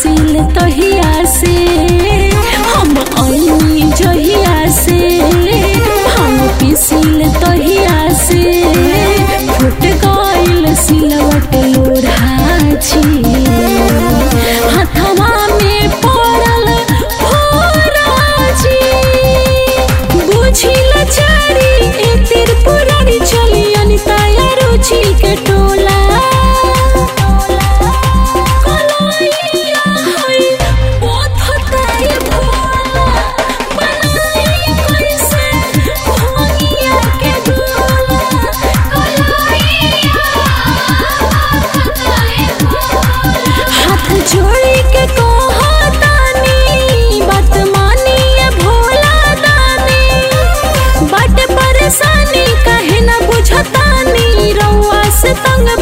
पिसिल तहिया से हम अइनी जहिया से हम पिसिल तहिया से फुट गइल सिलवट लोढ़ाची हथवा में पड़ल फोराची बुझिल चारी ए त्रिपुरारी चली अनिताया रुचि के टोला कलैया है पथताए भोला बनाई कैसे भोगिया के डोला कलैया पथताए भोला हाथ जोड़ी के कहतानी बात मानिए भोला दानी बट परेशानी काहे न बुझतानी रउआ से तंग